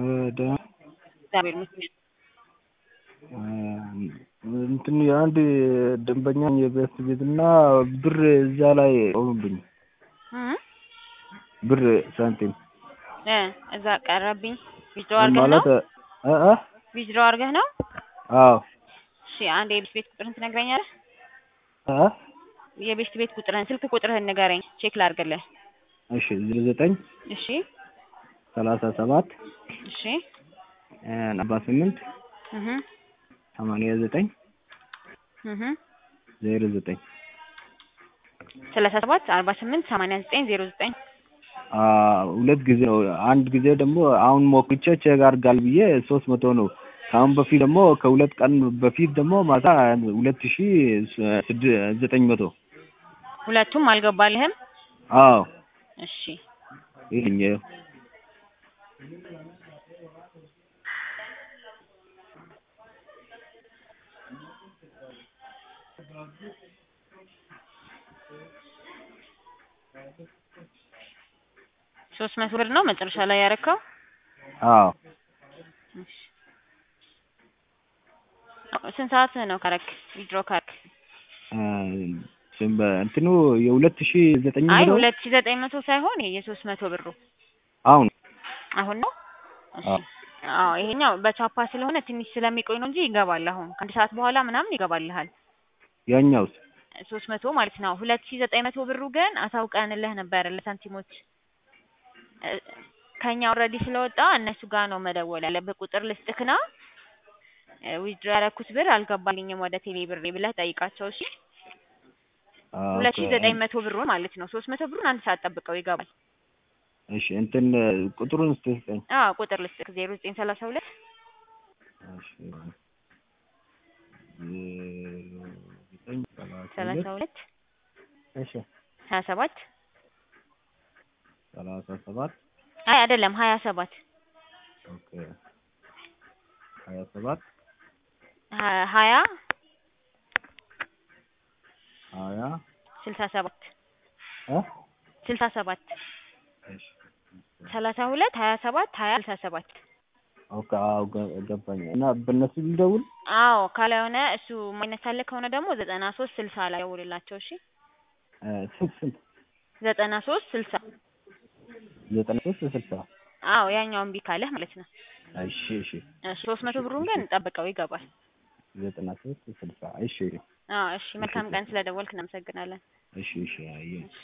ደህና እግዚአብሔር ይመስገን። እንትን የአንድ ደንበኛ የቤት ቤትና ብር እዛ ላይ ቆሙብኝ። እ ብር ሳንቲም እ እዛ ቀረብኝ። ዊዝድሮ አድርገህ ነው? ማለት እ እ ዊዝድሮ አድርገህ ነው? አዎ እሺ አንድ የቤት ቤት ቁጥርህን ትነግረኛለህ? እ የቤት ቤት ቁጥርህን ስልክ ቁጥርህን ንገረኝ ቼክ ላድርግልህ። እሺ ዜሮ ዘጠኝ እሺ ሰላሳ ሰባት እሺ አርባ ስምንት እህ ሰማንያ ዘጠኝ እህ ዜሮ ዘጠኝ ሰላሳ ሰባት አርባ ስምንት ሰማንያ ዘጠኝ ዜሮ ዘጠኝ ሁለት ጊዜ ነው። አንድ ጊዜ ደግሞ አሁን ሞክቼ ቼክ አድርጋል ብዬ ሶስት መቶ ነው። ከአሁን በፊት ደግሞ ከሁለት ቀን በፊት ደግሞ ማታ ሁለት ሺ ስድ ዘጠኝ መቶ ሁለቱም አልገባልህም? አዎ እሺ ይህኝ ሶስት መቶ ብር ነው መጨረሻ ላይ ያረካው? አዎ እሺ ስንት ሰዓት ነው ካረክ ዊዝድሮ ካረክ? እንትኑ የሁለት ሺ ዘጠኝ አይ መቶ ሁለት ሺ ዘጠኝ መቶ ሳይሆን ይሄ የሶስት መቶ ብሩ አሁን አሁን ነው? እሺ አዎ አዎ ይሄኛው በቻፓ ስለሆነ ትንሽ ስለሚቆይ ነው እንጂ ይገባል። አሁን ከአንድ ሰዓት በኋላ ምናምን ይገባልሃል። ያኛውስ ሶስት መቶ ማለት ነው። ሁለት ሺ ዘጠኝ መቶ ብሩ ግን አሳውቀንልህ ነበር ለሳንቲሞች እ ከኛ ኦልሬዲ ስለወጣ እነሱ ጋር ነው መደወል ያለብህ። ቁጥር ልስጥክና ዊዝድሮ ያደረኩት ብር አልገባልኝም ወደ ቴሌ ብሬ ብለህ ጠይቃቸው። እሺ ሁለት ሺ ዘጠኝ መቶ ብሩን ማለት ነው። ሶስት መቶ ብሩን አንድ ሰዓት ጠብቀው ይገባል። እሺ እንትን ቁጥሩን እስኪ ስጠኝ። አዎ ቁጥር ልስጥክ ዜሮ ዘጠኝ ሰላሳ ሁለት እሺ ዜሮ ዘጠኝ ሰላሳ ሰላሳ ሁለት እሺ ሀያ ሰባት ሰላሳ ሰባት አይ አይደለም ሀያ ሰባት ኦኬ ሀያ ሰባት ሀ- ሀያ ሀያ ስልሳ ሰባት እ ስልሳ ሰባት እሺ ሰላሳ ሁለት ሀያ ሰባት ሀያ ስልሳ ሰባት ኦኬ አዎ ገ- ገባኝ። እና በእነሱ ልደውል? አዎ ካልሆነ እሱ የማይነሳልህ ከሆነ ደግሞ ዘጠና ሶስት ስልሳ ላይ ደውልላቸው። እሺ እ ስንት ስንት? ዘጠና ሶስት ስልሳ ዘጠና ሶስት ስልሳ አዎ ያኛው እምቢ ካለህ ማለት ነው። እሺ እሺ እሺ ሶስት መቶ ብሩን ግን ጠብቀው ይገባል። ዘጠና ሶስት ስልሳ እሺ አዎ እሺ መልካም ቀን ስለደወልክ እናመሰግናለን። እሺ እሺ አየሁ።